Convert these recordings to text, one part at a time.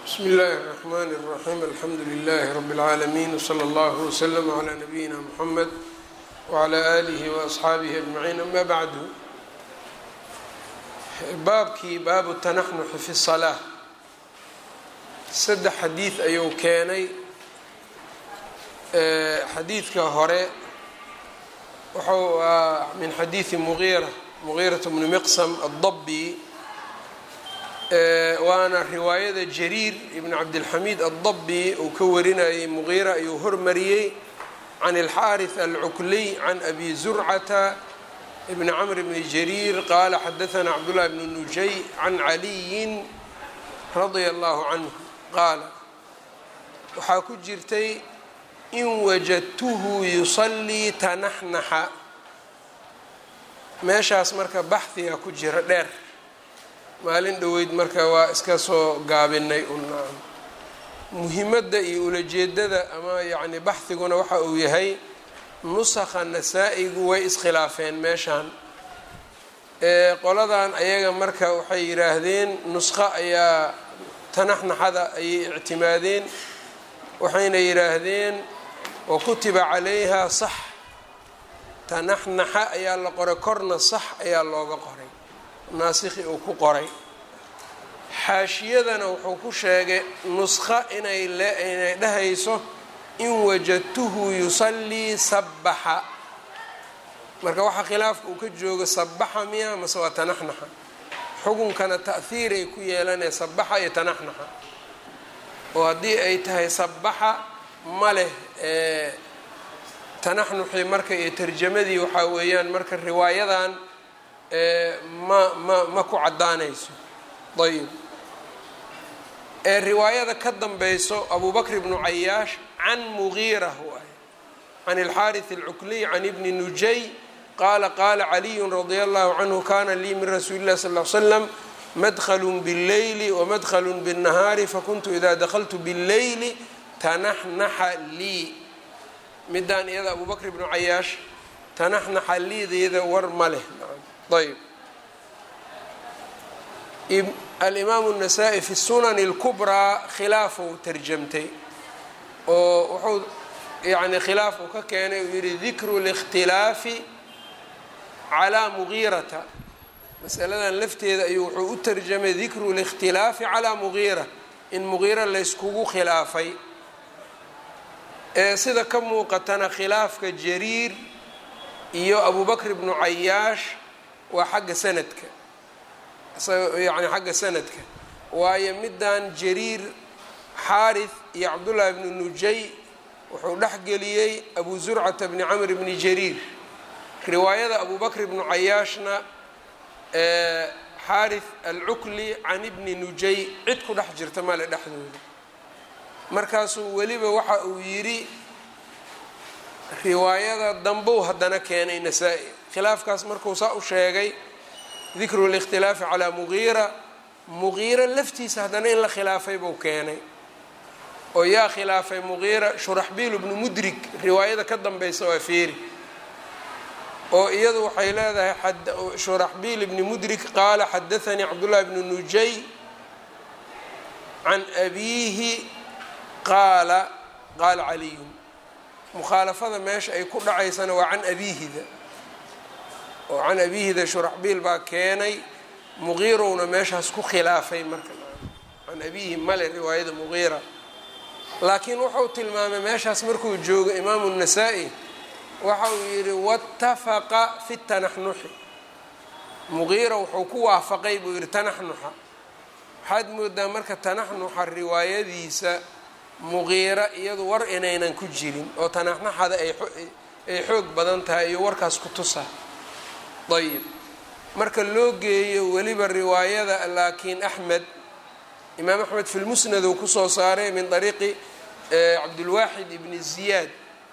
bsmi اllahi الرحmn الرaxيm alxamdu لlh rb العaalمين wslى اllah وslm عlى nabiyina mxamed wعlى آlih وaصxaabih aجmaعiin ama bعdu baabkii baabu tanaxnuxi fi الصalaaة saddex xadiid ayuu keenay xadiidka hore wuxuu min xadiidi mugiira mugiiraة bni miqsm الdabi waana riwaayada jariir ibn cabdilxamiid addabi uu ka warinayay muqiira ayuu hormariyey can ilxaariث alcukliy can abi zurcata bni camr bni jariir qaala xadaثna cabdullahi bni nujay can caliyin radia allahu canhu qaala waxaa ku jirtay in wajadtuhu yusallii tanaxnaxa meeshaas marka baxhiga ku jira dheer maalin dhoweyd marka waa iska soo gaabinay una muhimadda iyo ulajeedada ama yacni baxhiguna waxa uu yahay nusakha nasaa-igu way iskhilaafeen meeshaan qoladan ayaga marka waxay yidhaahdeen nusqo ayaa tanaxnaxada ayay ictimaadeen waxayna yidhaahdeen wa kutiba calayha sax tanaxnaxa ayaa la qoray korna sax ayaa looga qoray naasikhi uu ku qoray xaashiyadana wuxuu ku sheegay nusqo inay inay dhahayso in wajadtuhu yusallii sabbaxa marka waxaa khilaafka uu ka joogo sabbaxa miya mase waa tanaxnaxa xukunkana ta'hiiray ku yeelanaya sabbaxa iyo tanaxnaxa oo haddii ay tahay sabbaxa ma leh tanaxnuxii marka iyo tarjamadii waxaa weeyaan marka riwaayadan ma ma ma ku caddaanayso ayib ee riwaayada ka danbeyso abu bakr ibnu cayaash can mugiira waay can ilxaariث اlcukliy can ibni nujay qaala qaala caliyu radia allahu canhu kana lii min rasuuli اlah sal ly slam madklu bاlleyli wamadklu bالnahaari fakuntu ida dakltu bاlleyli tanaxnaxa lii midaan iyada abu bakr ibnu cayaash tanaxnaxa liideeda war ma leh ayb alimaamu الnasaa-i fi sunani اlkubraa khilaafuu tarjamtay oo wuxuu yani khilaaf uu ka keenay uu yihi dikru اlاkhtilaafi calaa mugiirata masaladan lafteeda ayuu wuxuu u tarjamay dikru اlاkhtilaafi calaa mugiira in mugiira layskugu khilaafay ee sida ka muuqatana khilaafka jariir iyo abu bakr ibnu cayaash waa xagga sanadka yani xagga sanadka waayo middan jariir xaarith iyo cabdullaahi bnu nujay wuxuu dhexgeliyey abu zurcata bni camr bni jariir riwaayada abu bakr ibnu cayaashna xaarith alcukli can ibni nujay cid ku dhex jirta male dhexdooda markaasuu weliba waxa uu yidhi riwaayada dambow haddana keenay nasaa-i khilaafkaas markuu saa u sheegay dikru اlاkhtilaafi calaa mugiira mugiira laftiisa haddana in la khilaafay buu keenay oo yaa khilaafay mugiira shuraxbiil bnu mudrig riwaayada ka danbeysa waa feeri oo iyadu waxay leedahay shuraxbiil bni mudrig qaala xadaanii cabdullahi bnu nujay can abiihi qaala qaala caliyun mukhaalafada meesha ay ku dhacaysana waa can abiihida oo can abiihida shuraxbiil baa keenay mugiirowna meeshaas ku khilaafay marka can abiihi male riwaayada mugiira laakiin wuxuu tilmaamay meeshaas markuu joogo imaamu nasaa-i waxa uu yidhi watafaqa fi tanaxnuxi mugiira wuxuu ku waafaqay buu yidhi tanaxnuxa waxaad moodaa marka tanaxnuxa riwaayadiisa mugiira iyadu war inaynan ku jirin oo tanaxnaxada ay xoog badan tahay iyo warkaas ku tusa ayib marka loo geeyo weliba riwaayada laakiin axmed imaam axmed fi lmusnad uu kusoo saaray min ariiqi cabdulwaaxid ibni ziyaad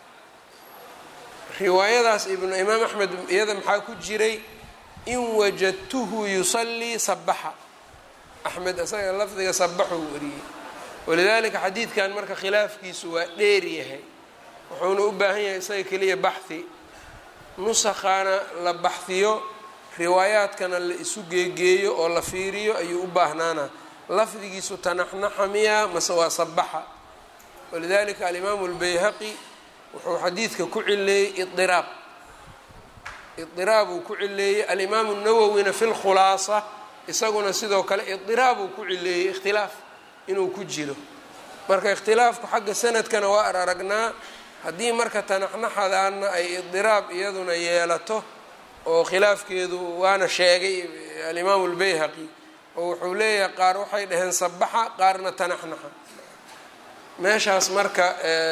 riwaayadaas imaam axmed iyada maxaa ku jiray in wajadtuhu yusallii sabaxa axmed isaga lafdiga sabaxuu wariyey walidaalika xadiidkan marka khilaafkiisu waa dheer yahay wuxuuna u baahan yahay isaga keliya baxhi nusakhaana la baxhiyo riwaayaadkana la isu geegeeyo oo la fiiriyo ayuu u baahnaana lafdigiisu tanaxnaxa miya mase waa sabaxa walidalika alimaamu اlbayhaqi wuxuu xadiidka ku cileeyey iiraab iiraab uu ku cileeyey alimaamu nawowina fi lkhulaasa isaguna sidoo kale idiraab uu ku cileeyey ikhtilaaf inuu ku jiro marka ikhtilaafku xagga sanadkana waa ar aragnaa haddii marka tanaxnaxadaana ay idiraab iyaduna yeelato oo khilaafkeedu waana sheegay alimaamu lbayhaqi oo wuxuu leeyahay qaar waxay dhaheen sabaxa qaarna tanaxnaxa meeshaas marka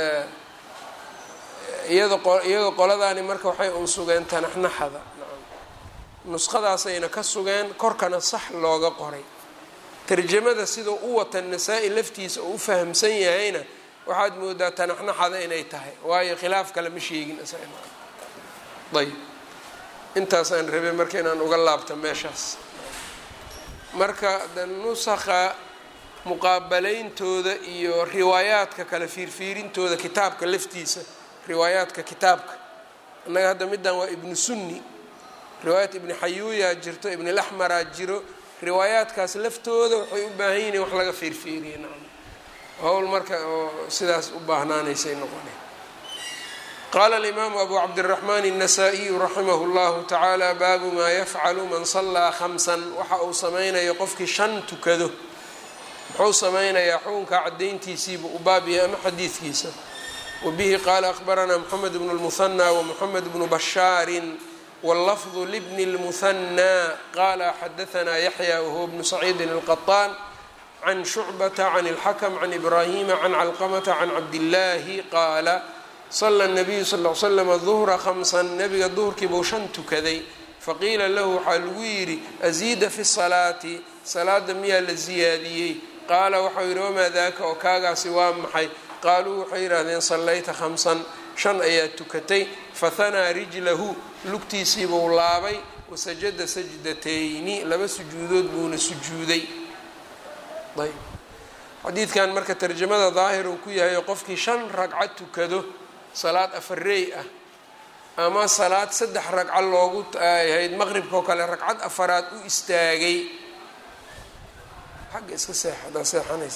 iyado iyagoo qoladaani marka waxay un sugeen tanaxnaxada nuskhadaasayna ka sugeen korkana sax looga qoray tarjamada sidau u wata nasaa-i laftiisa oo u fahamsan yahayna waxaad moodaa tanaxnaxada inay tahay waayo khilaaf kale ma sheegin ayb intaasaan rabay marka inaan uga laabto meeshaas marka de nusakha muqaabaleyntooda iyo riwaayaadka kale fiirfiirintooda kitaabka laftiisa riwaayaadka kitaabka annaga hadda middan waa ibnu sunni riwaayat ibni xayuuyaa jirto ibnilaxmaraa jiro riwaayaadkaas laftooda waxay u baahan yihin wax laga fiirfiiriye nacam howl marka oo sidaas u baahnaanaysay noqone qaala alimaamu abu cabdiraxmaan الnasaa-iyu raximah اllahu tacaala baabu maa yafcalu man salaa khamsan waxa uu sameynayo qofkii shan tukado muxuu sameynayaa xukunka cadayntiisiiba u baabiyay ama xadiidkiisa wabihi qaala akbaranaa moxamed bnu اlmuhanى wamoxamed bnu bashaarin wاllafظ lbni اlmuhanى qala xadaanaa yaxya wahuwa bnu saciidin اlqaطaan can shucbata can اlxakm can ibraahima can calqamata can cabdillaahi qaala sala الnabiyu sal l slam duhra khamsan nabiga duhurkiibuu shan tukaday faqiila lahu waxaa lagu yidhi asiida fi salaati salaada miyaa la siyaadiyey qaala waxau yidhi wamaa daaka oo kaagaasi waa maxay qaaluu waxay yidhaahdeen sallayta khamsan shan ayaa tukatay fahanaa rijlahu lugtiisiibuu laabay wasajada sajdatayni laba sujuudood buuna sujuuday ayb xadiidkan marka tarjamada daahir uu ku yahay qofkii shan ragco tukado salaad afareey ah ama salaad saddex ragco loogu ahayd maqribka oo kale ragcad afaraad u istaagay xagga iska seex haddaa seexanaysa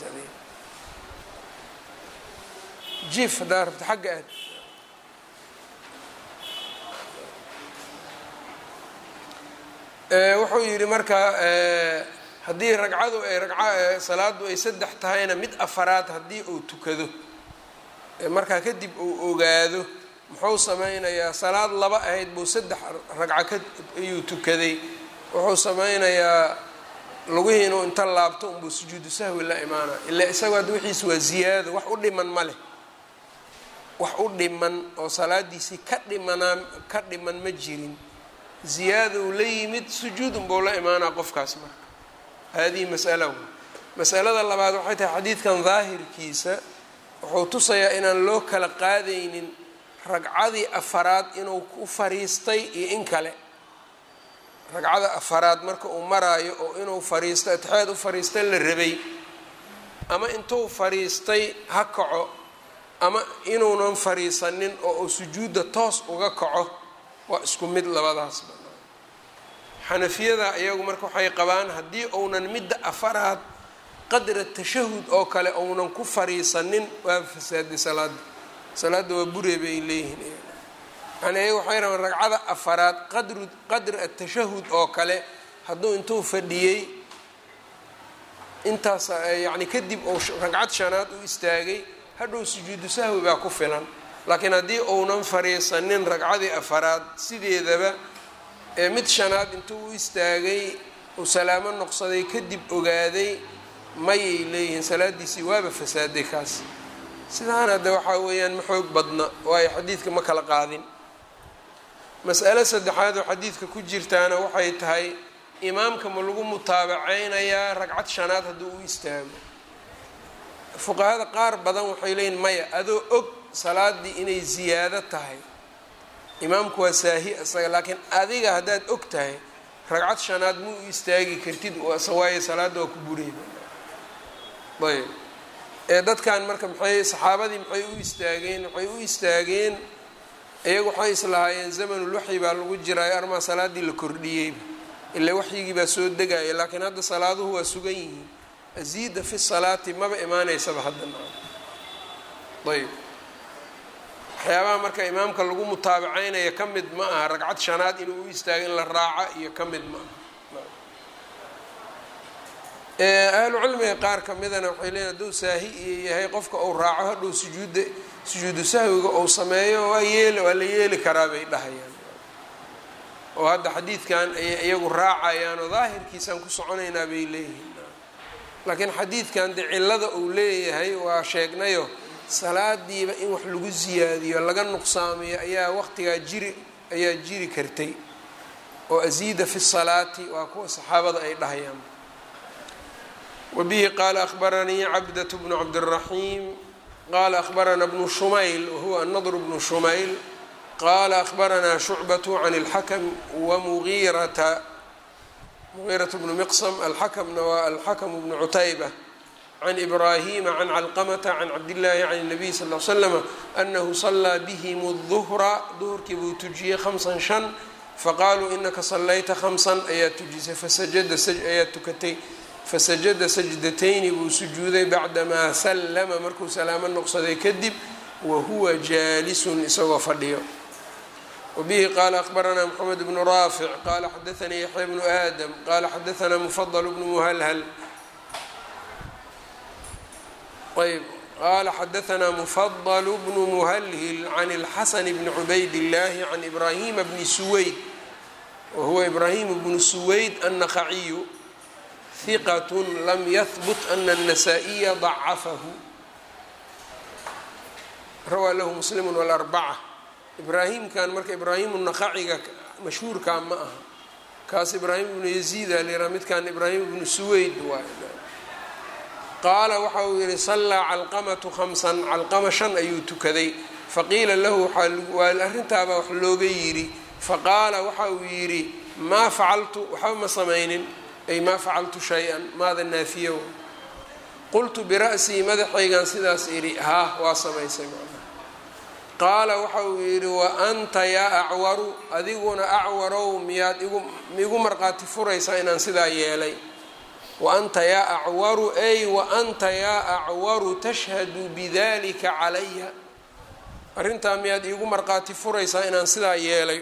jiif haddaa rabta xagga aad wuxuu yidhi marka haddii ragcadu ay ragca salaadu ay saddex tahayna mid afaraad haddii uu tukado markaa kadib uu ogaado muxuu sameynayaa salaad laba ahayd buu saddex ragco ka ayuu tukaday wuxuu sameynayaa lugihii inuu inta laabto unbuu sujuudu sahwi la imaana ilaa isagoo hadda wixiis waa ziyaado wax u dhiman ma leh wax u dhiman oo salaadiisii ka dhimanaa ka dhiman ma jirin ziyaada uu la yimid sujuud unbuu la imaanaa qofkaas marka haadihi masala masalada labaad waxay tahay xadiidkan daahirkiisa wuxuu tusayaa inaan loo kala qaadaynin ragcadii afaraad inuu ku fariistay iyo in kale ragcada afaraad marka uu maraayo oo inuu fariisto atixaad u fariista la rabay ama intuu fariistay ha kaco ama inuunan fariisanin oo uu sujuudda toos uga kaco waa isku mid labadaasba xanafiyada iyagu marka waxay qabaan haddii uunan midda afaraad qadra tashahud oo kale uunan ku fariisanin waa fasaaday salaada salaadda waa buree bay leeyihiin yani iyaga waxay rabaan ragcada afaraad qadru qadr atashahud oo kale hadduu intuu fadhiyey intaas yani kadib uu ragcad shanaad u istaagay hadhow sujuudu sahwi baa ku filan laakiin haddii uunan fariisanin ragcadii afaraad sideedaba ee mid shanaad intuu u istaagay uu salaamo noqsaday kadib ogaaday mayay leeyihiin salaadiisii waaba fasaaday kaas sidaan hadda waxaa weeyaan ma xoog badna waayo xadiidka ma kala qaadin mas'alo saddexaad oo xadiidka ku jirtaana waxay tahay imaamka ma lagu mutaabaceynayaa ragcad shanaad hadduu u istaago fuqahada qaar badan waxay leeyihin maya adoo og salaadii inay ziyaado tahay imaamku waa saahi isaga laakiin adiga haddaad og tahay ragcad shanaad ma u istaagi kartid waayo salaadda waa ku bureyba ayb ee dadkan marka maxay saxaabadii maxay u istaageen waxay u istaageen iyagu waxay islahaayeen zamanulwaxyi baa lagu jiraayo armaa salaaddii la kordhiyeyba ilaa waxyigii baa soo degaya laakiin hadda salaaduhu waa sugan yihiin asiida fi salaati maba imaaneysaba hadda ayb waxyaabaha marka imaamka lagu mutaabacaynaya ka mid ma aha ragcad shanaad inuu u istaago in la raaca iyo ka mid ma aha ahlu cilmiga qaar ka midana waxay leeyiin hadduu saahi iyo yahay qofka uu raaco hadhow sujuudda sujuudu sahwiga uu sameeyo waa yeel waa la yeeli karaa bay dhahayaan oo hadda xadiidkan ayay iyagu raacayaan oo daahirkiisaan ku soconaynaa bay leeyihiin laakiin xadiidkan de cillada uu leeyahay waa sheegnayo salaadiiba in wax lagu siyaadiyo laga nuqsaamiyo ayaa waqtigaa jiri ayaa jiri kartay oo asiida fi salaati waa kuwa saxaabada ay dhahayaan wabihi qaala akhbaranii cabdat bnu cabdiraxiim qaala akhbarana bnu shumayl wahuwa anadr bnu shumayl qaala akhbaranaa shucbatu can اlxakm wamugiirata mugiirata bnu miqsm alxakamna waa alxakm bnu cutayba can ibraahima can calqamata can cabdillaahi can الnabiy sal l slama anahu salaa bihim الduhra duhurkii buu tujiyey hamsan shan faqaaluu inaka salayta hamsan ayaa tujisay fasajada ayaa tukatay fasajada sajdatayni buu sujuuday bacdamaa sallama markuu salaamo noqsaday kadib wahuwa jaalisun isagoo fadhiyo wabihi qaala akhbaranaa moxamed bnu raafic qaala xadaanii yaxya bnu aadam qaala xadaanaa mufadl bnu muhalhal ayb qaala xadaanaa mufadl bnu muhalhil can اlxasan bni cubayd اllaahi can ibraahima bni suweyd wahuwa ibraahim bnu suweyd annaqaciyu hiqat lam yahbut ana الnasaa-iya dacafahu rawaa lahu muslimu wاlarbaca ibraahimkan marka ibraahimu naqaciga mashhuurkaa ma aha kaas ibraahim ibnu yaziida lira midkan ibraahim ibnu suweyd waay qaala waxa uu yihi sallaa calqamatu khamsan calqama shan ayuu tukaday faqiila lahu waa arrintaabaa wax looga yidhi faqaala waxa uu yidhi maa facaltu waxba ma samaynin ay maa facaltu shay-an maada naafiyo qultu bira'sii madaxaygan sidaas idhi haah waa samaysay macnaha qaala waxa uu yidhi wa anta yaa acwaru adiguna acwarow miyaad igu miigu marqaati furaysaa inaan sidaa yeelay wa anta yaa acwaru ay wa anta yaa acwaru tashhadu bidalika calaya arrintaa miyaad iigu marqaati furaysaa inaan sidaa yeelay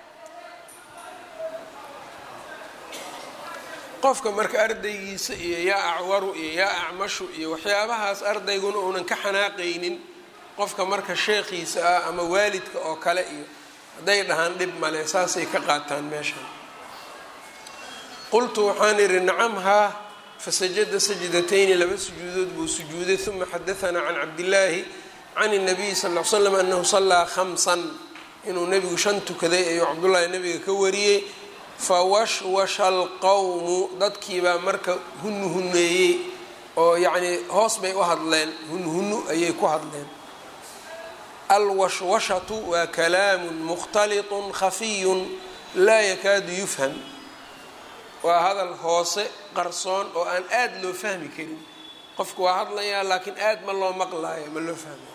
qofka marka ardaygiisa iyo yaa acwaru iyo yaa acmashu iyo waxyaabahaas ardayguna uunan ka xanaaqaynin qofka marka sheekhiisa ah ama waalidka oo kale iyo hadday dhahaan dhib male saasay ka qaataan meeshan qultu waxaan idhi nacam haa fasajada sajdatayni laba sujuudood buu sujuuday uma xadaanaa can cabdillaahi can الnabiyi sal l slam anahu salaa khamsan inuu nebigu shan tukaday ayuu cabdullaahi nabiga ka wariyey fawashwasha alqowmu dadkiibaa marka hunhuneeyey oo yacnii hoos bay u hadleen hunhunu ayay ku hadleen alwashwashatu waa kalaamun mukhtaliطun khafiyun laa yakaadu yufham waa hadal hoose qarsoon oo aan aada loo fahmi karin qofku waa hadlayaa laakiin aad ma loo maqlaayo ma loo fahmayo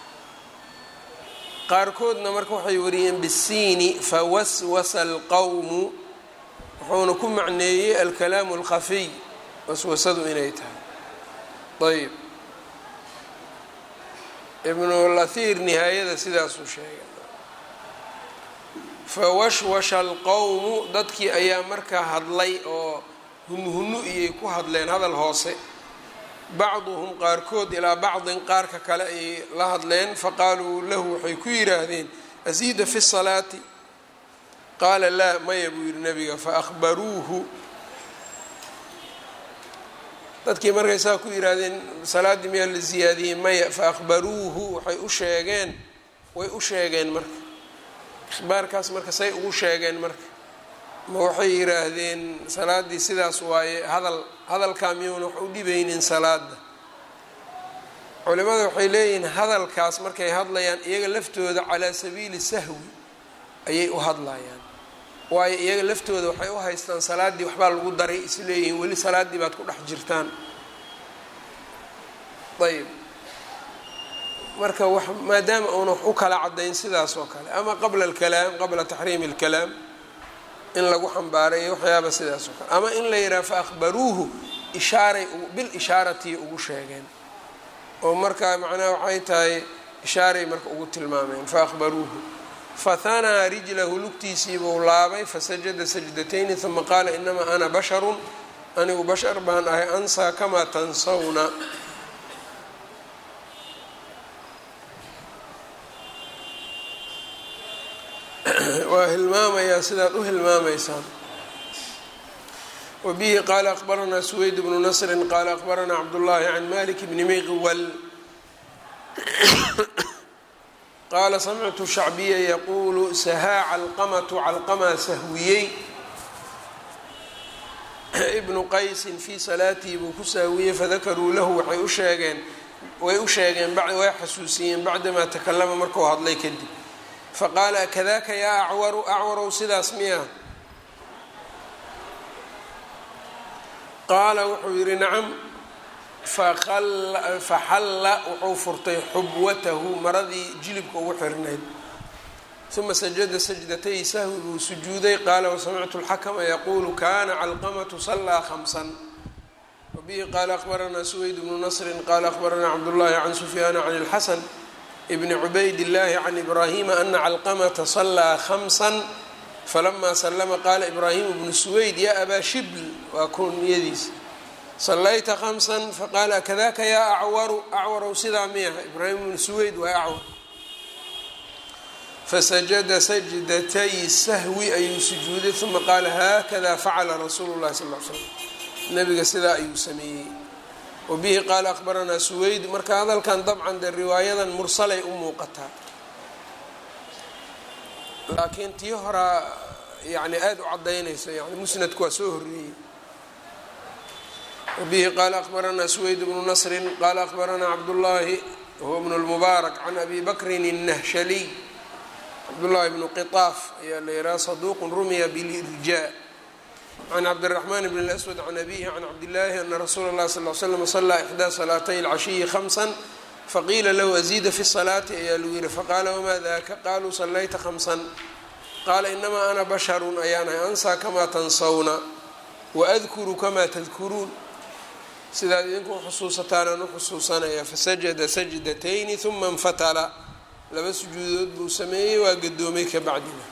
qaarkoodna marka waxay wariyeen bisiini fawaswasa alqowmu wuxuuna ku macneeyey alkalaamu alkhafiy waswasadu inay tahay ayb ibnulahir nihaayada sidaasuu sheegay fawashwasha alqowmu dadkii ayaa markaa hadlay oo hunhunu iyay ku hadleen hadal hoose bacduhum qaarkood ilaa bacdin qaarka kale ayay la hadleen faqaaluu lahu waxay ku yidhaahdeen asiida fi salaati qaala laa maya buu yihi nabiga faahbaruuhu dadkii markay saa ku yidhaahdeen salaaddii miyaa la siyaadiyey maya faahbaruuhu waxay u sheegeen way u sheegeen marka ikhbaarkaas marka say ugu sheegeen marka ma waxay yidhaahdeen salaaddii sidaas waaye hadal hadalkaa miyuuna wax u dhibaynin salaada culimada waxay leeyihiin hadalkaas markay hadlayaan iyaga laftooda calaa sabiili sahwi ayay u hadlayaan waayo iyaga laftooda waxay u haystaan salaaddii waxbaa lagu daray isleeyihiin weli salaaddii baad ku dhex jirtaan ayb marka w maadaama uuna wax u kala cadayn sidaas oo kale ama qabla alkalaam qabla taxriimi alkalaam in lagu xambaaray waxyaaba sidaas oo kale ama in la yidhaha faahbaruuhu ishaaray bil ishaaratiy ugu sheegeen oo markaa macnaha waxay tahay ishaaray marka ugu tilmaameen fa akhbaruuhu fahanaa rijlahu lugtiisiibuu laabay fasajada sajdatayni uma qaala inamaa ana basharun anigu bashar baan ahay ansaa kamaa tansawna waa hilmaamayaa sidaad u hilmaamaysaan wabihi qaala akbaranaa suweyd bnu nasrin qaala akbaranaa cabdullaahi can malik bni miqwal qaala samictu shacbiya yaquulu sahaa calqamatu calqamaa sahwiyey ibnu qaysin fii salaatii buu ku sahwiyey fadakaruu lahu waxay u sheegeen way u sheegeen way xasuusiyeen bacdamaa takalama markuu hadlay kadib faqaala akadaaka yaa acwaru acwarow sidaas miya qaala wuxuu yidhi nacam faxalla wuxuu furtay xubwatahu maradii jilibka ugu xirnayd uma sajada sajdatay sahwi buu sujuuday qaala wasamictu اlxakma yaquulu kana calqamatu salaa hamsan wabihi qaala akbaranaa suweyd bnu nasrin qaala akbaranaa cabdullahi can sufyaana can اlxasan bni cubayd اllahi can ibraahima ana calqamata salaa hamsan falama slama qaala ibraahimu bnu suweyd ya abaa shibl waa kunyadiis salayta hamsan faqaala kadaka yaa acwaru acwarow sidaa miyaha ibraahim bnu suweyd waa acwar fasajada sajdatay sahwi ayuu sujuuday uma qaala haakada facala rasuulu llahi sal l slam nabiga sidaa ayuu sameeyey wabihi qaala akbaranaa suweyd marka hadalkan dabcan dee riwaayadan mursalay u muuqataa laakiin tii horaa yani aada u cadaynayso yani musnadku waa soo horreeyey wabihi qaala akbaranaa suweyd bnu nasrin qaala akbaranaa cabdullaahi huwa bnu lmubaarak can abi bakrin الnahshaliy cabdullaahi bnu qitaaf ayaa la yidhaha saduuqu rumiya bilirjaa can cabdiraxmaan bn اlaswad can abihi can cabdillaahi ana rasuula اllahi sal l slam salaa ixdaa salaatay اlcashiyi hamsan faqiila lahu aziida fi salaati ayaa lagu yihi faqaala wamaa daka qaluu salayta hamsan qaala inamaa ana basharun ayaanahay ansaa kamaa tansawna waadkuru kamaa tadkuruun sidaad idinku xusuusataanaan u xusuusanaya fasajada sajdatayni uma infatala laba sujuudood buu sameeyey waa gadoomay ka bacdina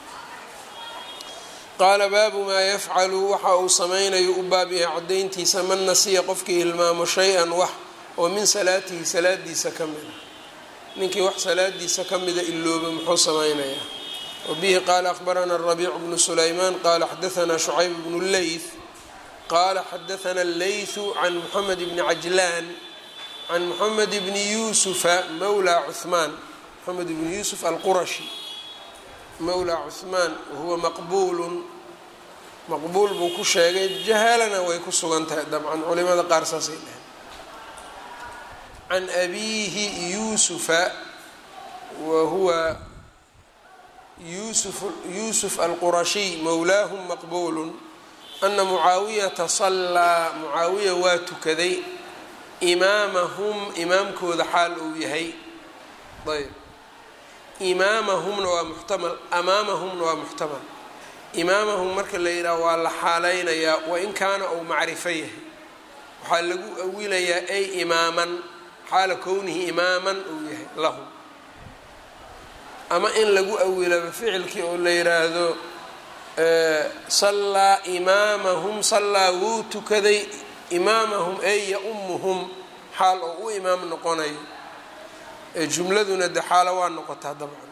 qaala baabu maa yafcalu waxa uu samaynayo u baab yahay cadayntiisa man nasiya qofkii hilmaamo shay-an wax oo min salaatihi salaadiisa ka mida ninkii wax salaadiisa ka mida ilooba muxuu samaynayaa wabihi qaala akbaranaa rabiic bnu sulaymaan qaala xadaanaa shucayb bnu leyth qaala xadaanaa leythu can moxamed bni cajlaan can moxamed bni yuusufa mawlaa cuhmaan moxamed bni yuusuf alqurashi mawlaa cuhmaan wahuwa maqbuulun maqbuul buu ku sheegay jahaalana way ku sugan tahay dabcan culimada qaar saasay dheheen can abiihi yuusufa wa huwa yusuf yuusuf alqurashiy mowlaahum maqbuulun ana mucaawiyata sallaa mucaawiya waa tukaday imaamahum imaamkooda xaal uu yahay ayb imaamahumna waa muxtamal amaamahumna waa muxtamal imaamahum marka la yidhaha waa la xaaleynayaa wain kaana uu macrifo yahay waxaa lagu awilayaa ay imaaman xaala kownihi imaaman uu yahay lahum ama in lagu awilaba ficilkii oo la yidhaahdo sallaa imaamahum sallaa wuu tukaday imaamahum ay ya-umuhum xaal oo u imaam noqonayo ee jumladuna de xaalo waa noqotaa dabcan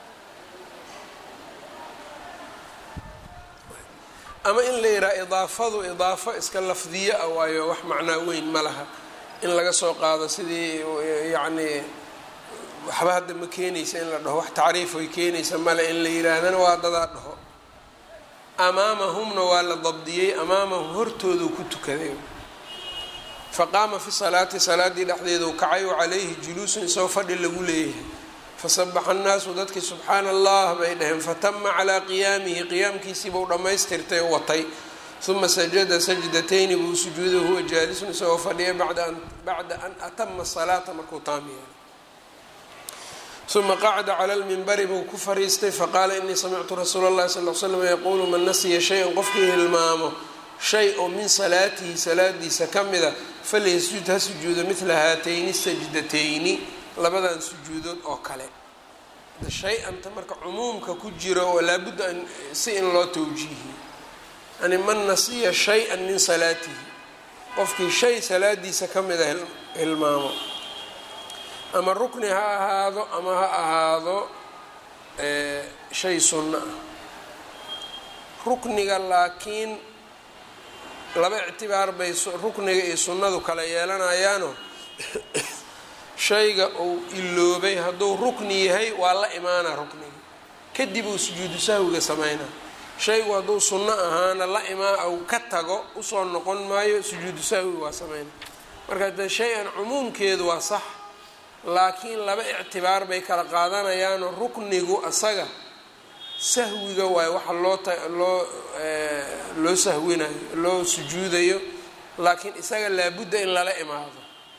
ama in la yidhaha idaafadu idaafo iska lafdiyo ah waayo wax macnaa weyn ma laha in laga soo qaado sidii yacni waxba hadda ma keenaysa in la dhaho wax tacriif way keenaysa male in la yidhaahdana waa dadaa dhaho amaamahumna waa la dabdiyey amaamahum hortoodu ku tukaday faqaama fi salaati salaaddii dhexdeedu kacay wa calayhi juluusun isagoo fadhi lagu leeyahay fasabaxa annaasu dadkii subxaana allah bay dhaheen fatama calaa qiyaamihi qiyaamkiisiibuu dhammaystirtay oo watay uma sajada sajdatayni buu sujuuday huwa jaalisun isagoo fadhiya bacda an atama salaata markuu taam yeelay uma qacda cala lminbari buu ku fariistay faqaala inii samictu rasuula اllahi sal l slam yaquulu man nasiya shay-an qofkii hilmaamo shay oo min salaatihi salaadiisa ka mida falyasjud ha sujuudo midla haatayni sajdatayni labadan sujuudood oo kale shay-anta marka cumuumka ku jiro oo laabudda si in loo tawjiihiyo yani man nasiya shay-an min salaatihi qofkii shay salaadiisa ka mida hilmaamo ama rukni ha ahaado ama ha ahaado shay sunno ah rukniga laakiin laba ictibaar bay rukniga iyo sunnadu kala yeelanayaano shayga uu iloobay hadduu rukni yahay waa la imaanaa rukniga kadib uu sujuudu sahwiga sameynaa shaygu hadduu sunno ahaana la imaa u ka tago usoo noqon maayo sujuudu sahwiga waa sameynaa marka de shay-an cumuumkeedu waa sax laakiin laba ictibaar bay kala qaadanayaanoo ruknigu asaga sahwiga waayo waxa loo loo loo sahwinayo loo sujuudayo laakiin isaga laabudda in lala imaado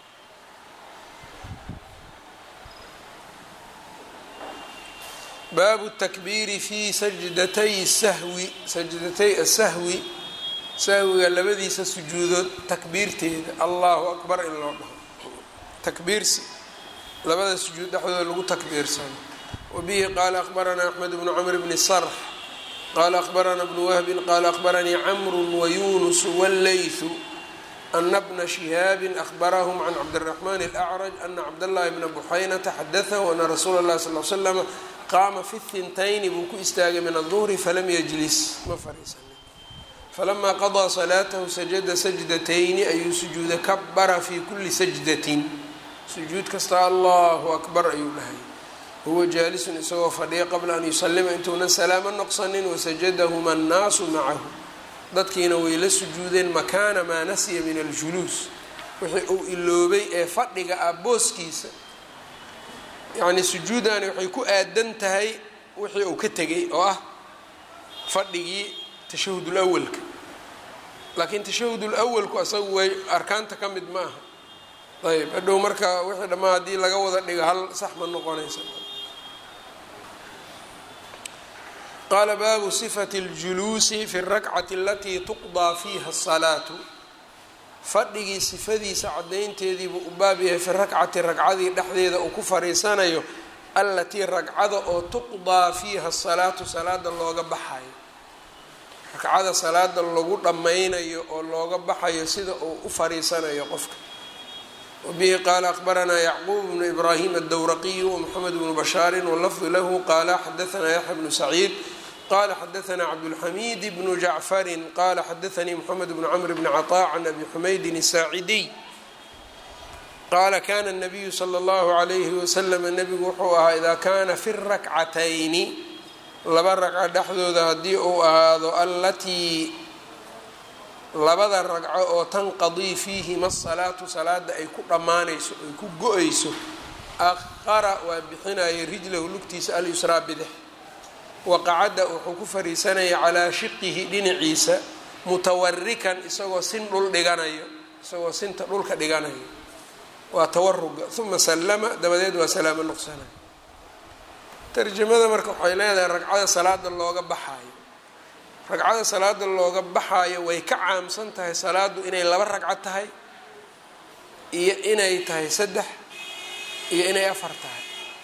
baabu takbiiri fi sajdatay sahwi sajdatay asahwi sahwiga labadiisa sujuudood takbiirteeda allahu akbar in loo dhaho takbiirsi labada sujuud dhexdooda lagu takbiirsano wabihi qaala akbaranaa axmed bnu camr bni sarx qaala akbaranaa bnu wahbin qaala akbaranii camru wayunus wاllaythu ana bna shihaabin ahbarahum can cabdiraxman alacraj ana cabdاllahi bna buxaynata xadatahu ana rasuula اllahi sal l slama qaama fi hintayni buu ku istaagay min aلduhri falam yajlis ma fariisanin falamaa qadaa salaatahu sajada sajdatayni ayuu sujuuda kabara fi kuli sajdatin sujuud kasta allahu akbar ayuu dhahay huwa jaalisun isagoo fadhiya qabla an yusalima intuunan salaamo noqsanin wasajadahuma annaasu macahu dadkiina way la sujuudeen makaana maa nasiya min aljuluus wixii uu iloobay ee fadhiga ah booskiisa yacni sujuudani waxay ku aadan tahay wixii uu ka tegay oo ah fadhigii tashahudul awalka laakiin tashahudul awalku asagu way arkaanta ka mid ma aha ayb hadhow marka wixii dhammaa haddii laga wada dhigo hal sax ma noqonaysa qaala baabu sifati اljuluusi fi اrakcati alatii tuqdaa fiiha الsalaatu fadhigii sifadiisa caddaynteediibuu u baab yahay fi rakcati ragcadii dhexdeeda uu ku fariisanayo allatii ragcada oo tuqdaa fiiha asalaatu salaada looga baxayo ragcada salaada lagu dhammaynayo oo looga baxayo sida uu u fariisanayo qofka wabihi qaala akbaranaa yacquub bnu ibraahim addowraqiyu wmoxamed bnu bashaarin walafdu lahu qaala xadaanaa yaxya bnu saciid qala xadaanaa cabdulxamiid bnu jacfarin qala xadaanii moxamed bnu camr bni caطaa can abi xumaydin asaacidiy qaala kana nabiyu sala allahu alayhi wasalam nebigu wuxuu ahaa idaa kaana fi rakcatayni laba ragco dhexdooda haddii uu ahaado allatii labada ragco oo tanqadii fiihima asalaatu salaada ay ku dhammaanayso ay ku go-ayso aqara waa bixinaya rijlahu lugtiisa alyusraa bidix waqacada wuxuu ku fariisanaya calaa shiqihi dhinaciisa mutawarikan isagoo sin dhul dhiganayo isagoo sinta dhulka dhiganayo waa tawaruga uma sallama dabadeed waa salaamo noqsanay tarjamada marka waxay leedahay ragcada salaada looga baxaayo ragcada salaada looga baxaayo way ka caamsan tahay salaadu inay laba ragco tahay iyo inay tahay saddex iyo inay afar tahay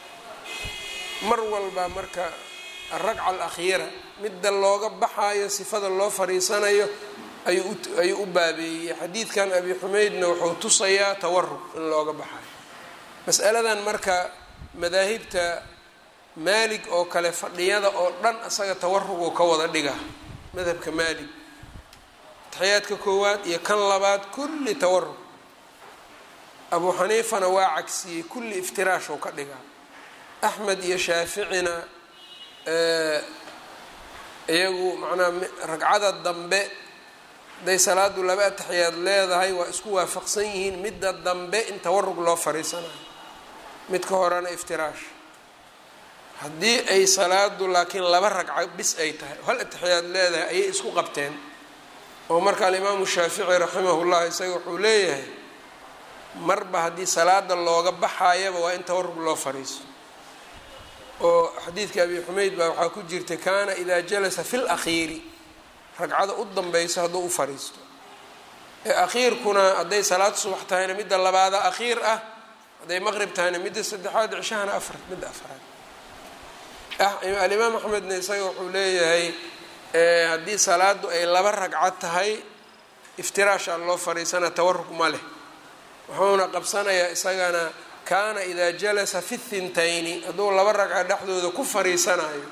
mar walba marka alragca alakhiira midda looga baxaayo sifada loo fariisanayo ayuu u baabeeyey xadiidkan abi xumeydna wuxuu tusayaa tawarug in looga baxayo masaladan marka madaahibta maalig oo kale fadhiyada oo dhan asaga tawaruguu ka wada dhiga madhabka maalig taxiyaadka koowaad iyo kan labaad kulli tawarug abuu xaniifana waa cagsiyey kulli iftiraashuu ka dhigaa axmed iyo shaaficina iyagu macnaha ragcada dambe hadday salaadu laba ataxiyaad leedahay waa isku waafaqsan yihiin midda dambe in tawarug loo fariisanayo midka horena iftiraash haddii ay salaadu laakiin laba ragco bis ay tahay hal ataxiyaad leedahay ayay isku qabteen oo marka alimaamu shaafici raximahullah isaga wuxuu leeyahay marba haddii salaada looga baxayaba waa in tawarug loo fariiso oo xadiidka abi xumeyd baa waxaa ku jirta kaana idaa jalasa fi lakhiiri ragcada u danbeyso hadduu u fariisto ee akhiirkuna hadday salaad subax tahayna midda labaada akhiir ah hadday maqrib tahayna midda saddexaad cishahana afar midda afraad alimaam axmedna isaga wuxuu leeyahay haddii salaadu ay laba ragcad tahay iftiraashaa loo fariisana tawaruk ma leh wuxuuna qabsanayaa isagana kaana idaa jalasa fi thintayni hadduu laba ragca dhexdooda ku fariisanayo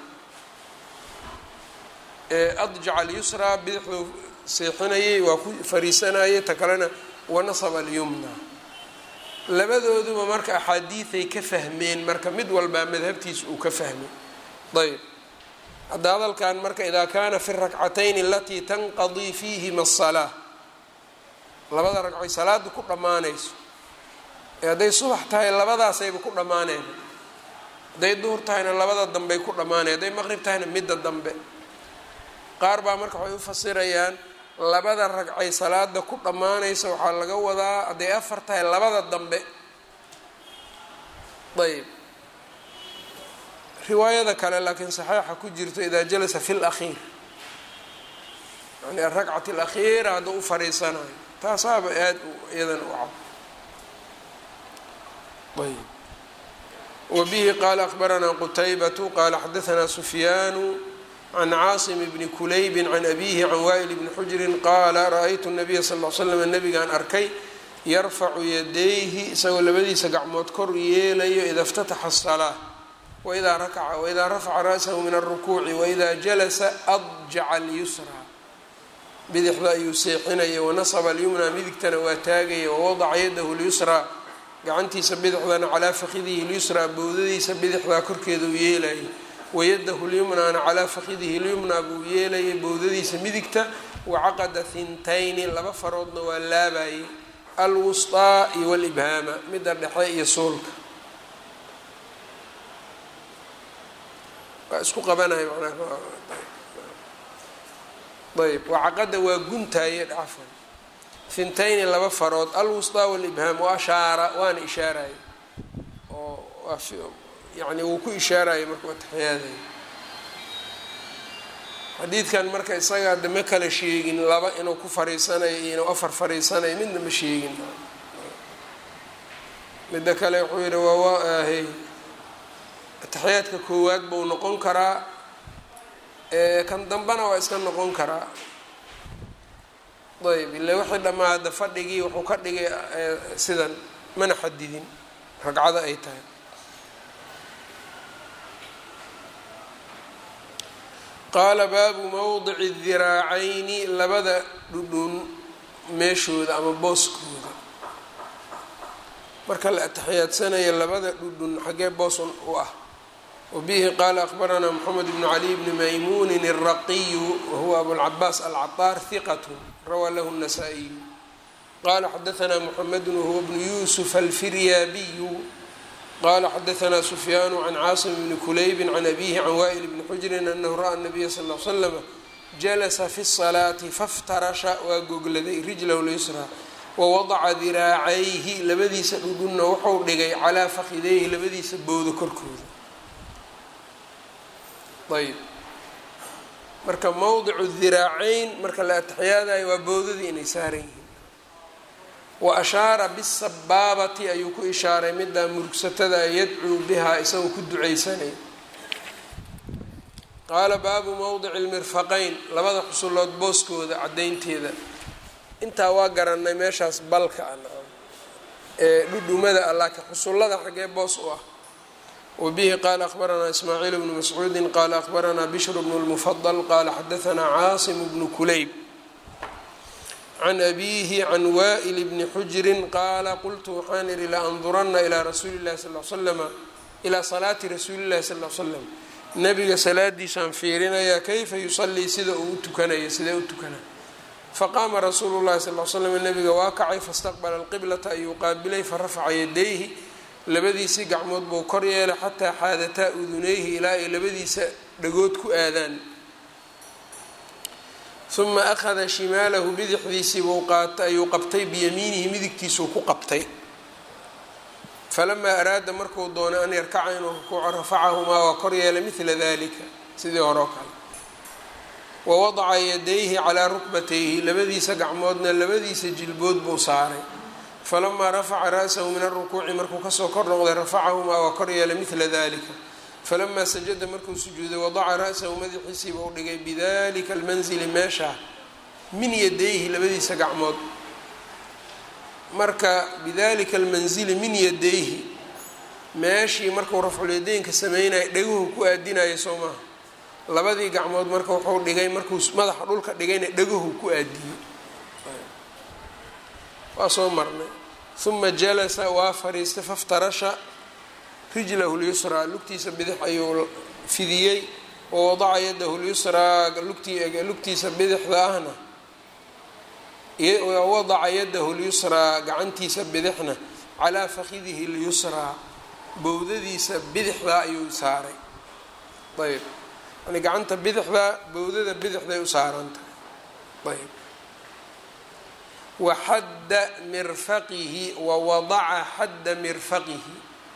adjaca alyusraa bidixduu seexinayay waa ku fariisanayay ta kalena wanasaba alyumna labadooduba marka axaadiiday ka fahmeen marka mid walbaa madhabtiisa uu ka fahmay ayb hadda hadalkan marka idaa kaana fi rakcatayni alatii tanqadii fiihima asalaa labada ragcoy salaada ku dhammaanayso ee hadday subax tahay labadaasayba ku dhammaaneen hadday duhur tahayna labada dambey ku dhammaanayn hadday maqrib tahayna midda dambe qaar baa marka waxay u fasirayaan labada ragcay salaada ku dhammaanaysa waxaa laga wadaa hadday afar tahay labada dambe ayb riwaayada kale laakiin saxiixa ku jirto idaa jalasa fi lakhiir yani arakcati alakhiira hadduu u fariisanayo taasaaba aada iyadan u cad ayb wabihi qaala akbaranaa qutaybatu qaala xadaanaa sufyaanu can caasim bni kulaybi can abihi can waa'il bni xujrin qaala ra-aytu nabiya sal l slam nabigaan arkay yarfacu yadayhi isagoo labadiisa gacmood kor yeelayo ida اftataxa الsalaa waidaa rakaca waidaa rafaca ra'sahu min alrukuuci waidaa jalasa adjaca alyusraa bidixda ayuu seexinaya wanasaba alyumna midigtana waa taagaya wawadaca yadahu lyusraa gacantiisa bidixdana calaa fakidihi lyusraa bowdadiisa bidixdaa korkeeda uu yeelaya wayadahu lyumnaana calaa fakidihi lyumnaa buu yeelayay bowdadiisa midigta wacaqada hintayni laba faroodna waa laabayay alwusطaa iyo walibhaama midda dhexe iyo suulka waa isku qabanaya manaa ayb wacaqada waa guntaaye dhacfan hintayni laba farood alwusطaa walibhaam wa ashaara waana ishaaraya oo yani wuu ku ishaaraya marka waa taxiyaadaya xadiidkan marka isagaa de ma kala sheegin laba inuu ku fariisanayo iyo inuu afar fariisanayo midna ma sheegin midda kale wuxuu yihi waa ahy taxiyaadka koowaad buu noqon karaa kan dambena waa iska noqon karaa ayb ile wixii dhammaada fadhigii wuxuu ka dhigay sidan mana xadidin ragcada ay tahay qaala baabu mowdici diraacayni labada dhudhun meeshooda ama booskooda marka la atixiyaadsanayo labada dhudhun xaggee boosun u ah wabihi qaala akbaranaa moxamed bnu cali bni maymuunin الraqiyu wahuwa abulcabaas alcaطaar hiqat rawaa lahu الnasaa-iyu qala xadaanaa moxamedu wahuwa bnu yusuf alfiryaabiyu qala xadaanaa sufyaanu can caasim bni kulaybi can abihi can waa'il bni xujrin anahu ra'a nabiya sal l slama jalasa fi salaati faftarasha waa gogladay rijlahu lyusraa wawadaca diraacayhi labadiisa dhudhunna wuxuu dhigay calaa fakideyhi labadiisa bowda korkooda ayb marka mowdicu diraacayn marka la atixyaadayo waa bowdadii inay saaran yihiin wa ashaara bisabaabati ayuu ku ishaaray middaa murugsatada yadcuu bihaa isagoo ku ducaysanay qaala baabu mowdici lmirfaqayn labada xusulood booskooda caddaynteeda intaa waa garanay meeshaas balka a ee dhudhumada ah laakiin xusullada xaggee boos u ah wabihi qaala akhbaranaa ismaaciil bnu mascuudin qaala akhbaranaa bishru bnu lmufadal qaala xadaanaa caasim bnu kulayb can abiihi can waa'il bni xujrin qaala qultu waxaan idhi la andurana ilaa rasuuli llahi sal l slama ilaa salaati rasuuli llahi sal l slam nabiga salaadiisaan fiirinayaa kayfa yusallii sida uu u tukanayo sidee u tukanaa faqaama rasuulu llahi sal l slam nabiga waa kacay fastaqbala alqiblata ayuu qaabilay farafaca yadayhi labadiisii gacmood buu kor yeelay xataa xaadataa udunayhi ilaa ay labadiisa dhagood ku aadaan uma akhada shimaalahu bidixdiisii buu qaata ayuu qabtay biyamiinihi midigtiisuu ku qabtay falamaa araada markuu doonay an yarkaca inuu rukuuco rafacahumaa waa kor yeelay midla dalika sidii hore oo kale wawadaca yadayhi calaa rukbatayhi labadiisa gacmoodna labadiisa jilbood buu saaray falamaa rafaca ra'sahu min arukuuci markuu kasoo kor noqday rafacahumaa waa kor yeelay midla dalika falamaa sajada markuu sujuuday wadaca ra'sahu madaxiisiiba u dhigay bidalika almanzili meeshaa min yadayhi labadiisa gacmood marka bidalika almanzili min yadayhi meeshii markuu rafculyadaynka sameynaya dheguhu ku aadinaya soo maaha labadii gacmood marka wuxuu dhigay markuu madaxa dhulka dhigayna dheguhu ku aadiyey waa soo marnay uma jalasa waa fariistay faftarasha rijlahu lyusraa lugtiisa bidix ayuu fidiyey wawadaca yadahu lyusraa lugtiisa bidixda ahna wadaca yadahu lyusraa gacantiisa bidixna calaa fakidihi lyusraa bowdadiisa bidixdaa ayuu saaray ayb yani gacanta bidixdaa bowdada bidixday u saaran tahay ayb waxadda mirfaqihi wawadaca xadda mirfaqihi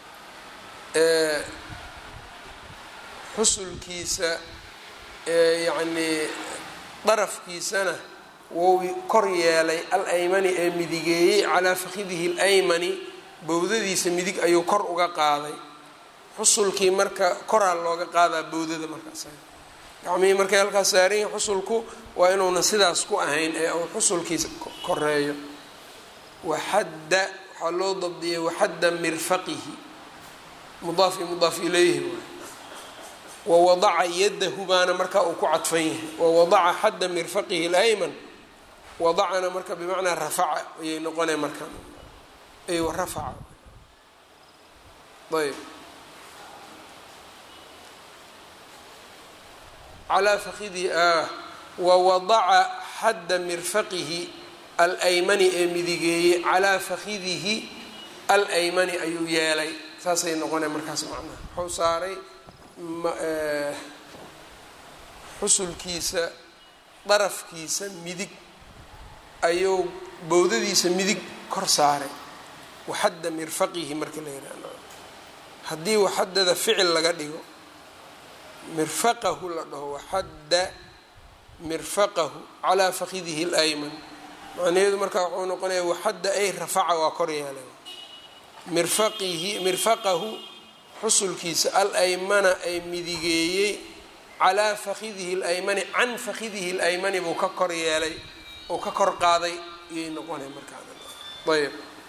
xusulkiisa yacnii darafkiisana wou kor yeelay al aymani ee midigeeyey calaa fakidihi alaymani bowdadiisa midig ayuu kor uga qaaday xusulkii marka koraa looga qaadaa bowdada markaas gacmihii markay halkaas saaranyihin xusulku waa inuuna sidaas ku ahayn ee uu xusulkiisa koreeyo waxadda waxaa loo dabdiyay waxadda mirfaqihi mudaaf i mudaaf ilayhi waay wawadaca yadahu baana markaa uu ku cadfan yahay wawadaca xadda mirfaqihi alayman wadacana marka bimacnaa rafaca ayay noqonay marka ay rafaca ayb calaa fakidihi ah wawadaca xadda mirfaqihi alaymani ee midigeeyey calaa fakidihi alaymani ayuu yeelay saasay noqonay markaas macnaha wuxuu saaray xusulkiisa darafkiisa midig ayuu bowdadiisa midig kor saaray waxadda mirfaqihi marka la yihahdo haddii waxadada ficil laga dhigo mirfaqahu la dhaho waxadda mirfaqahu calaa fakidihi اlayman macnaheedu markaa wuxuu noqonaya waxadda ay rafaca waa kor yeelay mirfaqihi mirfaqahu xusulkiisa alaymana ay midigeeyey calaa fakidihi اlaymani can fakidihi اlaymani buu ka kor yeelay oo ka kor qaaday iyay noqonay markaayb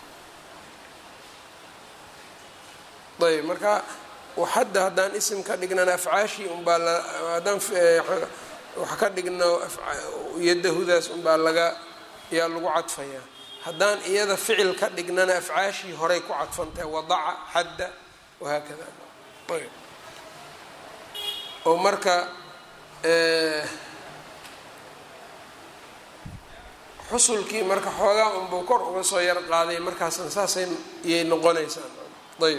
ayb marka waxadda haddaan isim ka dhignana afcaashii unbaa haddaan wax ka dhigno yadahudaas unbaa laga yaa lagu cadfayaa haddaan iyada ficil ka dhignana afcaashii horay ku cadfantahay wadaca xadda wahaakada ayb oo marka xusulkii marka xoogaa unbuu kor uga soo yar qaaday markaasna saasay iyay noqonaysaa ayb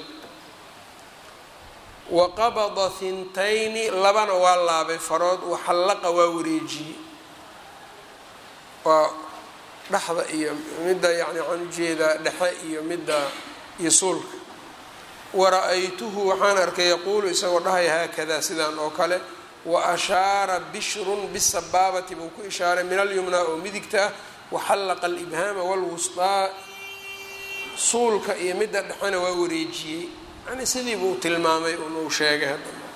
waqabada hintayni labana waa laabay farood waxallaqa waa wareejiyey waa dhexda iyo midda yani waxaan ujeedaa dhexe iyo midda iyo suulka wara-aytuhu waxaan arkay yaquulu isagoo dhahaya haakadaa sidaan oo kale wa ashaara bishrun bisabaabati buu ku ishaaray min alyumnaa oo midigta ah waxallaqa alibhaama walwustaa suulka iyo midda dhexena waa wareejiyey yani sidii buu tilmaamay un uu sheegay haddana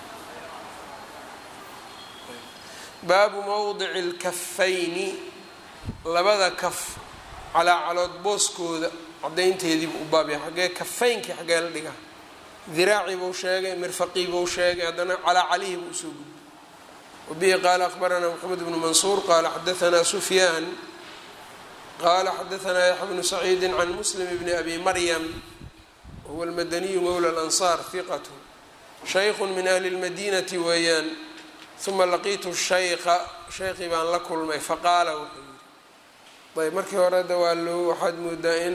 baabu mowdici lkafayni labada kaf calaa calood booskooda cadaynteediibu u baabya xaggee kafaynkii xaggee la dhigaa diraaci buu sheegay mirfaqii buu sheegay haddana calaa calihi buu usoo gudbay wabihi qaala akhbaranaa moxamed bnu mansuur qaala xadaanaa sufyaan qaala xadaanaa yaxya bnu saciidi can muslim bni abi maryam huwa almadaniyu mowla alansaar hiqatu shaykhu min ahli lmadinati weeyaan uma laqiitu shayqa shaykhii baan la kulmay faqaala wuxuu yidhi ayb markii hore da waa loo waxaad moodaa in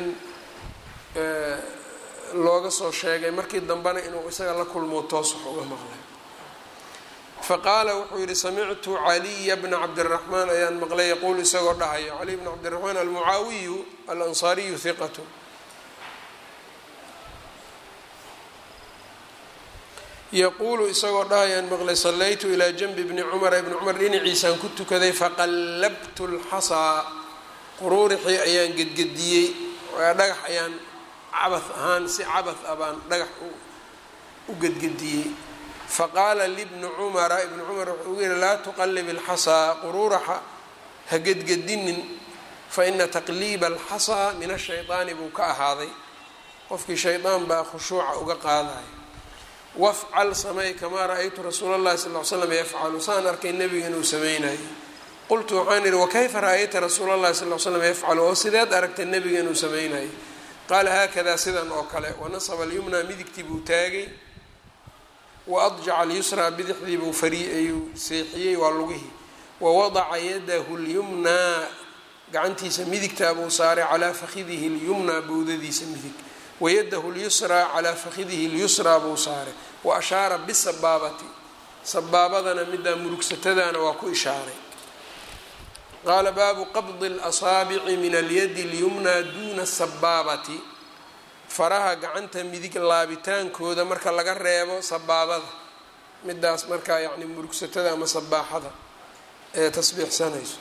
looga soo sheegay markii dambena inuu isaga la kulmo toos wax uga maqlay faqaala wuxuu yihi samictu caliya bna cabdiraxmaan ayaan maqlay yaquul isagoo dhahayo caliy bna cabdiraxmaan almucaawiyu alansaariyu hiqatu yaquulu isagoo dhahayaan maqlay sallaytu ilaa janbi bni cumara ibni cumar dhinaciisaan ku tukaday faqallabtu lxasaa quruurixii ayaan gedgediyey dhagax ayaan cabah ahaan si cabah ah baan dhagax u gedgediyey faqaala libni cumara ibni cumar wuxuu ugu yihi laa tuqallib alxasaa quruuraxa ha gedgedinin faina taqliiba alxasaa min ashaydaani buu ka ahaaday qofkii shaydaan baa khushuuca uga qaadaya wafcal samey kamaa ra-aytu rasuula llahi sal l slam yafcalu saan arkay nebiga inuu sameynayay qultu waxaan ihi wakayfa ra-ayta rasuula llahi sal l slam yafcalu oo sideed aragtay nebiga inuu sameynayay qaala haakadaa sidan oo kale wanasaba alyumnaa midigtii buu taagay wa adjaca alyusraa bidixdii buu ayuu seexiyey waa lugihii wawadaca yadahu lyumnaa gacantiisa midigtaa buu saaray calaa fakidihi lyumnaa bowdadiisa midig wayadahu lyusraa calaa fakidihi lyusraa buu saaray wa ashaara bisabaabati sabaabadana middaa murugsatadaana waa ku ishaaray qaala baabu qabdi اlasaabici min alyadi اlyumnaa duuna sabaabati faraha gacanta midig laabitaankooda marka laga reebo sabaabada midaas markaa yani murugsatada ama sabaaxada ee tasbiixsanayso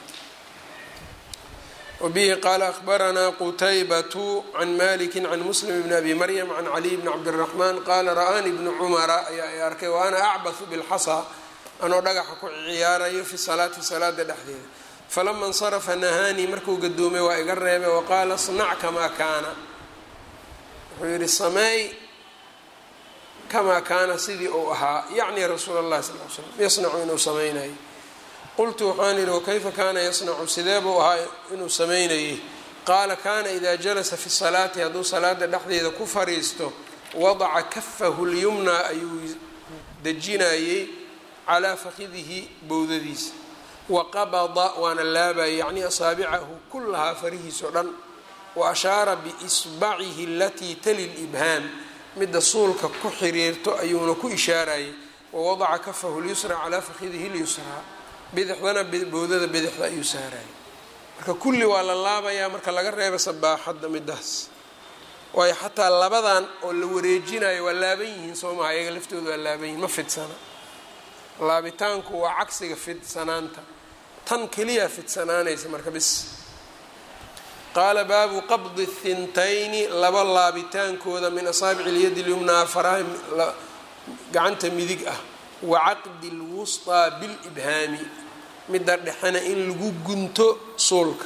wbihi qaala ahbaranaa qutaybatu can maliki can muslim bni abi maryam can caliy bni cabdiraxmaan qaala ra-aani bnu cumara ayaa ay arkay wa ana acbathu bilxasaa anoo dhagaxa ku ciyaarayo fi salaati salaada dhexdeeda falama insarafa nahaanii markuu gadoomay waa iga reebay waqaala snac kamaa kaana wuxuu yihi sameey kamaa kaana sidii uu ahaa yacni rasuul اllahi sal l slam yasnacu inuu sameynayay qultu waxaan idhi wakayfa kaana yasnacu sidee buu ahaa inuu sameynayay qaala kaana idaa jalasa fi salaati hadduu salaada dhexdeeda ku fariisto wadaca kafahu lyumnaa ayuu dejinayey calaa fakidihi bowdadiisa waqabada waana laabayay yacni asaabicahu kullahaa farihiisao dhan wa ashaara biisbacihi alatii tali libhaam midda suulka ku xiriirto ayuuna ku ishaarayay wawadaca kafahu lyusra calaa fakidihi lyusraa bidixdana bowdada bidixda ayuu saarayay marka kulli waa la laabayaa marka laga reeba sabaaxadda midaas waayo xataa labadan oo la wareejinayo waa laaban yihiin soo maha iyaga laftooda waa laaban yihin ma fidsana laabitaanku waa cagsiga fidsanaanta tan keliya fidsanaanaysa marka bis qaala baabu qabdi thintayni laba laabitaankooda min asaabici lyadi lyumnaa faraha gacanta midig ah wa caqdi lwusطaa bilibhaami midda dhexena in lagu gunto suulka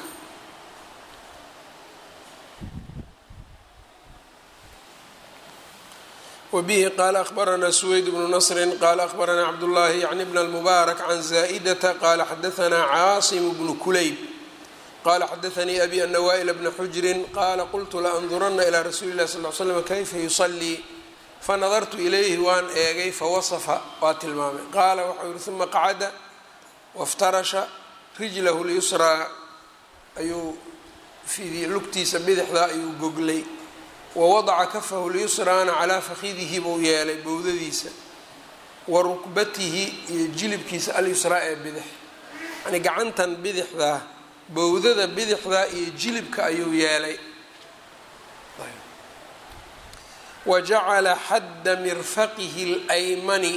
wbihi qaala ahbaranaa suweyd bnu nasri qaala ahbaranaa cabdullaahi yacni bn اlmubaarak can zaa'idata qaala xadaanaa caasim bnu kulayb qala xadaanii abi ana waa'ila bna xujrin qaala qultu laandurana ilaa rasuuli اlahi sal l slam kayfa yusalii fanadartu ilayhi waan eegay fawasafa waa tilmaamay qaala waxau yihi uma qacada waftarasha rijlahu lyusraa ayuu fidiyey lugtiisa bidixda ayuu goglay wawadaca kafahu lyusraana calaa fakidihi buu yeelay bowdadiisa wa rukbatihi iyo jilibkiisa alyusraa ee bidix yani gacantan bidixdaa bowdada bidixdaa iyo jilibka ayuu yeelay wajacala xadda mirfaqihi اlaymani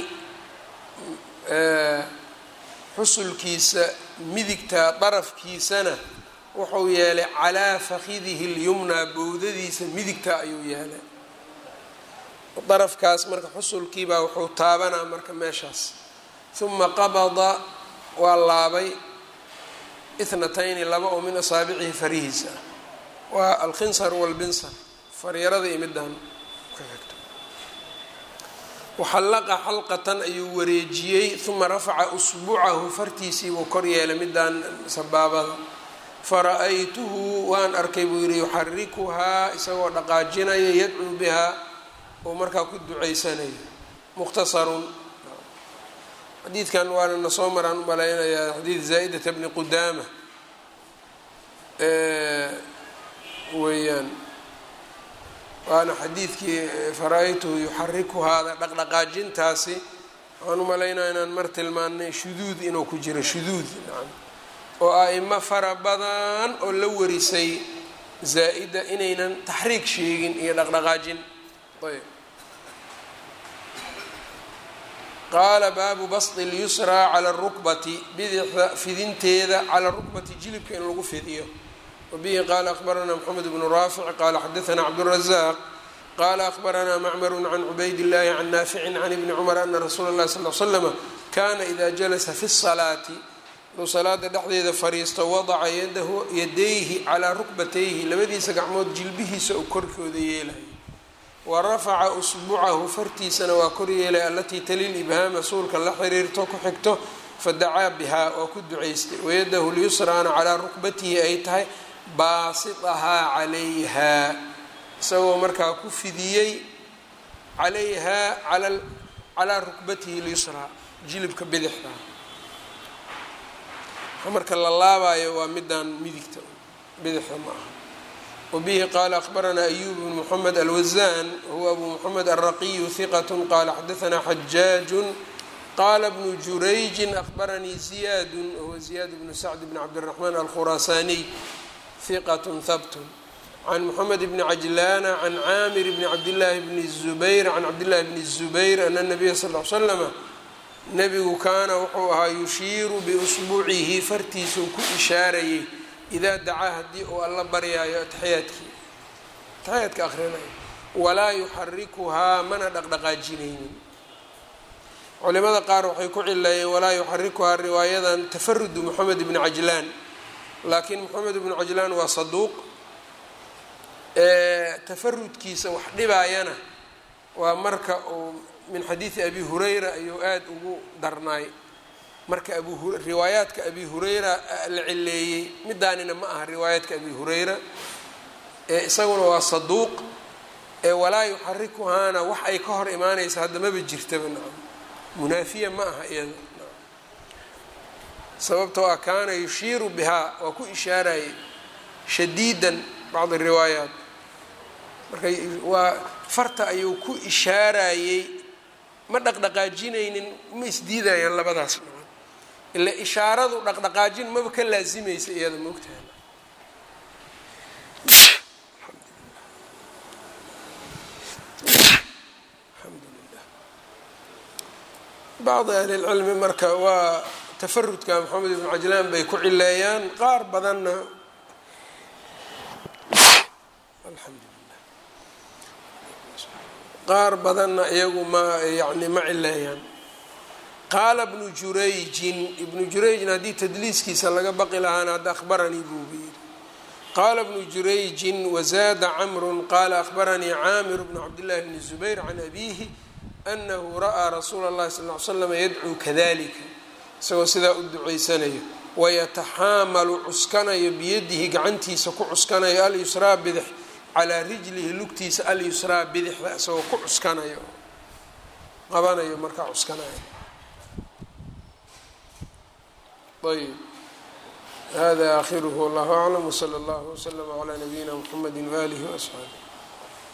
xusulkiisa midigta darafkiisana wuxuu yeelay calaa fakidihi اlyumnaa bowdadiisa midigta ayuu yeelay darafkaas marka xusulkiibaa wuxuu taabanaa marka meeshaas uma qabada waa laabay ithnatayni laba oo min asaabicihi farihiisa waa alkhinsar walbinsar faryarada iyo midaan waxallaqa xalqatan ayuu wareejiyey uma rafaca usbucahu fartiisiibuu kor yeelay midaan sabaabada fara-aytuhu waan arkay buu yidhi yuxarikuhaa isagoo dhaqaajinaya yadcuu bihaa oo markaa ku ducaysanayo mukhtasarun xadiidkan waana na soo maraan u malaynayaa xadiid zaa'idata bni qudaama weeyaan waana xadiidkii fara-aytuhu yuxarikuhaada dhaqdhaqaajintaasi waxaan u malaynaya inaan mar tilmaanay shuduud inuu ku jiro shuduud nacam oo a-imo fara badan oo la warisay zaa-ida inaynan taxriig sheegin iyo dhaqdhaqaajin ayb qaala baabu basdi اlyusraa cala الrukbati bidixda fidinteeda cala rukbati jilibka in lagu fidiyo wabihi qaala akhbaranaa mxamed bnu raafic qaala xadaanaa cabdالrazaaq qaala akhbaranaa macmaru can cubayd اllahi can naaficin can ibni cumar ana rasuula اllahi sal l slama kana ida jalasa fi الsalaati aduu salaada dhexdeeda fariisto wadaca yadahu yadayhi calaa rukbatayhi labadiisa gacmood jilbihiisa uu korkooda yeelayo wa rafaca usbucahu fartiisana waa kor yeelay alatii talil ibhaama suulka la xiriirto ku xigto fadacaa bihaa waa ku ducaystay wayadahu lyusraana calaa rukbatihi ay tahay baasitahaa calayhaa isagoo markaa ku fidiyey calayhaa calaa rukbatihi lyusraa jilibka bidixda marka la laabayo waa midaan midigta bidixda ma aha wabihi qaala akhbaranaa ayub bn moxamed alwazan huwa abu moxamed alraqiyu hiqat qaala xadaanaa xajaaju qaala bnu jurayjin akhbaranii ziyadu huwa ziyaad bnu sacd bn cabdiraxmaan alkhuraasaniy hiqat habtun can moxamed bni cajlaana can caamir bni cabdillaahi bni zubayr can cabdillahi bni zubayr ana nabiya sal l slama nebigu kaana wuxuu ahaa yushiiru biusbuucihi fartiisuu ku ishaarayay idaa dacaa haddii uu alla baryaayo ataxiyaadkii ataxiyaadka akhrinayo walaa yuxarikuhaa mana dhaqdhaqaajinaynin culimada qaar waxay ku cileeyeen walaa yuxarikuhaa riwaayadan tafarudu moxamed bni cajlaan laakiin moxamed bnu cajlaan waa saduuq tafarudkiisa wax dhibaayana waa marka uu min xadiidi abi hurayra ayuu aada ugu darnaay marka abu riwaayaadka abi hurayra la cileeyey midaanina ma aha riwaayaadka abi hurayra ee isaguna waa saduuq ee walaa yuxarikuhaana wax ay ka hor imaanaysa hadda maba jirtaba nacam munaafiya ma aha iyada sababtoo ah kaana yushiiru bihaa waa ku ishaarayay shadiidan bacdi riwaayaat marka waa farta ayuu ku ishaarayey ma dhaqdhaqaajinaynin ma isdiidayaan labadaas dhacod ila ishaaradu dhaqdhaqaajin maba ka laasimaysa iyada maogtahay alxamdulilah bacdi ahli lcilmi marka waa tafarudka maxamed ibnu cajlaan bay ku cileeyaan qaar badanna alxamdulilah qaar badanna iyagu ma yani ma cileeyaan qaala bnu jurayjin ibnu jurayjin haddii tadliiskiisa laga baqi lahaana hadda akhbaranii buuba yidhi qaala bnu jurayjin wazaada camrun qaala akhbaranii caamir bnu cabdillahi bni zubayr can abiihi anahu ra'aa rasuula اllahi sal l slama yadcuu kadalika isagoo sidaa u ducaysanayo wayataxaamalu cuskanayo biyadihi gacantiisa ku cuskanayo alyusraa bidix calaa rijlihi lugtiisa alyusraa bidixda isagoo ku cuskanayo qabanayo markaa cuskanayo ayb hada aakhiruhu wallahu aclam wsala allahu wslama calaa nabiyina mxamedi waaalihi waasxaabi